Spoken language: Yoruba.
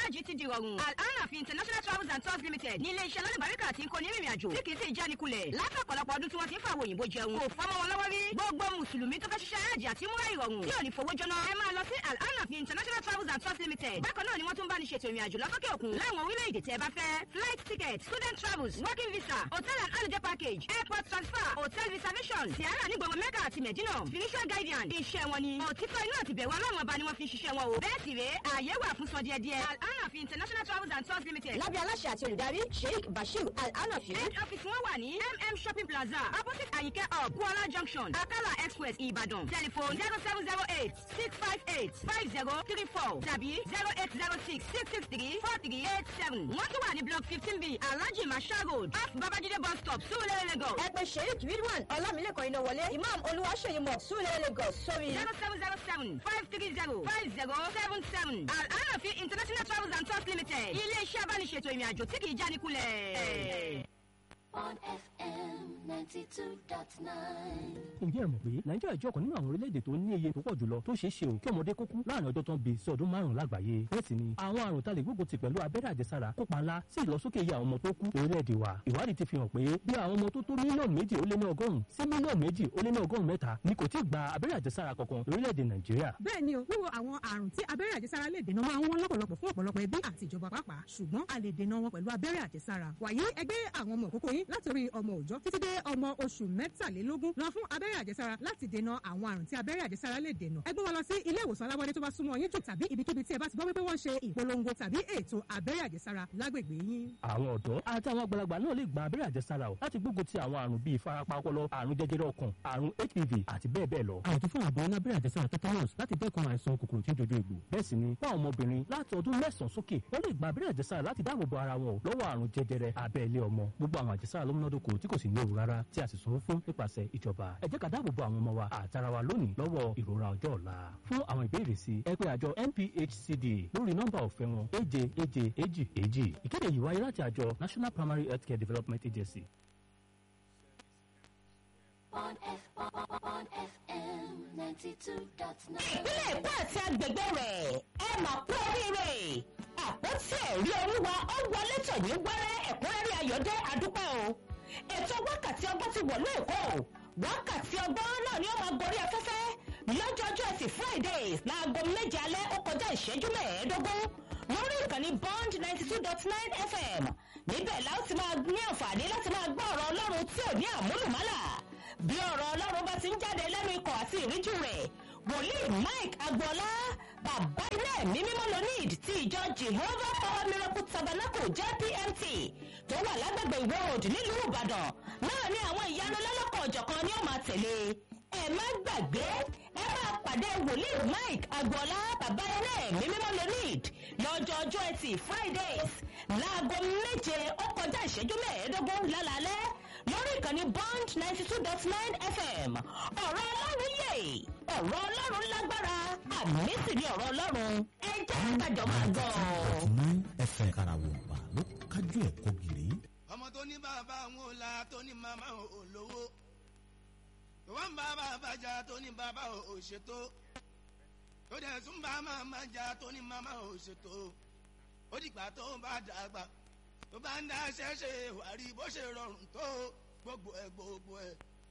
hajj ti di rọrùn al-anaf international travels and tours limited ní iléeṣẹ́ lálùbáríkà tí ń kó ní rìnrìn àjò tí kì í sì jánikulẹ̀ láti ọ̀pọ̀lọpọ̀ ọdún tí wọ́n ti ń fa àwọn òyìnbó jẹun kò fọ́mọ́ wọn lọ́wọ́ rí gbogbo mùsùlùmí tó fẹ́ ṣiṣẹ́ hajj àti múra ìrọ̀rùn tí ò ní fowó jóná ẹ máa lọ sí al-anaf international travels and tours limited bákan náà ni wọ́n tún bá ní ṣètò ìrìn àjò lọ́sọ́kè òkun láwọn orílẹ̀-èdè tẹ́ bá fẹ́ flight ticket student travels working visa hotel and holiday package airport transfer hotel reservation tiara ní gbogbo mẹ́kà àti mẹ̀dínà financial guidance iṣẹ́ wọn ni òtítọ́ inú àti bẹ̀rù ọlọ́run ọba ni wọ́n fi ń ṣiṣẹ́ wọn o bẹ́ẹ̀ sì rèé ààyè wà fún sọ díẹ̀díẹ̀ al-anaf international travels and tours limited lábẹ́ aláṣẹ àti olùdarí sheikh bashir al-anafi head office wọn wà ní mm shopping plaza opposite ayinke hub kuala junction akala express ibadan telephone zero seven zero eight six five eight five zero three four tàbí zero eight zero six six six three four three eight seven wọ́n tún wà ní block fifteen b alhaji masha road off babajide bus stop surulere lagos ẹ pè sheikh ridwan ọlámilẹ́kan iná wọlé imam olúwaṣeyí mọ̀ súlẹ̀ lagos sórí zero seven zero seven five three zero five zero seven seven al-anafi international travels and tours limited ilé iṣẹ́ abániṣètò ìrìn àjò tí kì í jánikulẹ̀. on FM 92.9. ǹjẹ́ ẹ mọ̀ pé nàìjíríà jẹ́ ọ̀kan nínú àwọn orílẹ̀-èdè tó ní iye tó pọ̀ jùlọ tó ṣeé ṣe ò kí ọmọdé kó kú láàrin ọjọ́ tó ń bi sí ọdún márùn-ún lágbàáyé bẹ́ẹ̀ sì ni àwọn àrùn tá lè gbógun ti pẹ̀lú abẹ́rẹ́ àjẹsára kópa ńlá sí ìlọsókè iye àwọn ọmọ tó kú orílẹ̀-èdè wa ìwádìí ti fi hàn pé bí àwọn ọmọ tó tó mílíọ̀nù méjì ó lé ní ọgọ́rùn-ún sí mílíọ̀nù méjì ó lé ní ọgọ́rùn-ún mẹ́ta ni kò tí ì gba abẹ́rẹ́ àjẹsára kankan lórílẹ̀-èdè nàìjíríà bẹ́ẹ̀ ni o wíwo àwọn àrùn tí abẹ́rẹ́ àjẹsára lè dènà máa ń wọ́n lọ́pọ̀lọpọ̀ fún ọ̀pọ̀lọpọ̀ ẹbí àti ìjọba pàápàá ṣùgbọ́n a lè dènà wọn pẹ̀lú abẹ́rẹ́ àjẹsára wàyí ẹgbẹ́ àwọn ọmọ òkókó yín látòrí ọmọ òòjọ́ títí dé ọmọ oṣù mẹ́tàlélógún lọ fún abẹ́rẹ́ àjẹsára láti dènà àwọn àrùn tí abẹ́rẹ́ àjẹsára lè dènà ẹ gbé wọn lọ sí ilé ìwòsàn alábọ́dé tó bá súnmọ́ yín jù tàbí ibikíbi tí ẹ bá ti gbọ́ wípé wọ́n ṣe ìpolongo tàbí ètò abẹ́rẹ́ àjẹsára lágbègbè yín. àwọn ọ̀dọ́ àti àwọn àgbàlagbà náà lè gba abẹ́rẹ́ àjẹsára o láti gbógun ti àwọn àrùn bíi ìfarapa ọpọlọ àrùn jẹjẹrẹ ọkàn àrùn hpv àti bẹ́ẹ̀ bẹ́ẹ̀ lọ. àwọn tó fún àbọ̀ lábẹ́rẹ́ àjẹsára tetanus láti dẹ́kun àìsàn kòkòrò tí ń dojú egbò. bẹ́ẹ̀ sì ni fún àwọn ọmọbìnrin láti ọdún mẹ́sàn-án sókè wọ́n lè gba abẹ́rẹ́ àjẹsára láti dáàbò bo ara wọn lọ́wọ́ àrùn jẹjẹrẹ abẹ́ ilé ọmọ. gbogbo àwọn àjẹsára ló múnádóko tí kò sì ní ewu rárá tí a sì sanwó fún nípasẹ̀ ìjọba. ẹ jẹ́ ká dáàbò bo àwọn ọmọ wa àtara wa lónìí lọ́wọ́ ìrora ọjọ́ ọ̀la. fún àwọn ìbéèrè sí ẹ pé àjọ NPHCD lórí nọ́mbà ọ̀fẹ́ wọn èje èje èjì èjì. ìkéde yìí wáyé láti àjọ National Primary Healthcare Development Agency. On, F, on FM 92.9. ìpínlẹ̀ èkó àti agbègbè rẹ̀ ẹ mà kú oríire àpótí ẹ̀rí olúwa ó wọlé tòní wẹ́rẹ́ ẹ̀kúnrẹ́rẹ́ ayọ̀dẹ́ àdúpẹ́ o ètò wákàtí ọgbọ́n ti wọ̀lú èkó wákàtí ọgbọ́n náà ni ó máa gorí afẹ́fẹ́ lọ́jọ́jọ́ ẹtì fridays láago méje alẹ́ ó kọjá ìṣẹ́jú mẹ́ẹ̀ẹ́dógún lórí ìkànnì bond ninety two dot nine fm níbẹ̀ la ó ti máa ní àǹfààní láti máa gbọ́ ọ̀rọ̀ ọlọ́run tí ò ní àmúlùmálà bí ọ̀rọ̀ ọlọ́run bá ti ń jáde lẹ́nu ikọ̀ àti ìríjú rẹ̀ wòlíì mike agboola bàbá ilé ẹ̀mí mímọ́ lonid ti ìjọ jehovah power miracle tabernacle jpmt tó wà lágbègbè ìwọ road nílùú ìbàdàn náà ní àwọn ìyanu lọ́lọ́kọ̀ ọ̀jọ̀kan ni ó máa tẹ̀lé ẹ má gbàgbé ẹ máa pàdé wòlíì mike agboola bàbá ilé ẹ̀mí mímọ́ lonid lọ́jọ́ ọjọ́ ẹtì fridays láago méje ó kọjá ìṣẹ́jú mẹ́ẹ̀ẹ́dógún lálálẹ́ lórí ìkànnì bond ninety two dot nine fm ọ̀rọ̀ ọlọ́run yè ọ̀rọ̀ ọlọ́run lágbára àmì sì ni ọ̀rọ̀ ọlọ́run ẹ jẹ́ kájọ máa gbọ́. nine fm karawompa ló kájú ẹ̀kọ́ gírí. ọmọ tó ní bàbá àwọn ò la tó ní màmá ò lówó tó wá ń bá bàbá jà tó ní bàbá ò ṣètò tó dẹ̀ tún bá màmá jà tó ní màmá ò ṣètò ó dìgbà tó bá dàgbà tó bá ń dá ṣẹ́ṣe wàrí bó ṣe rọrùn tó gbogbo ẹ̀ gbogbo ẹ̀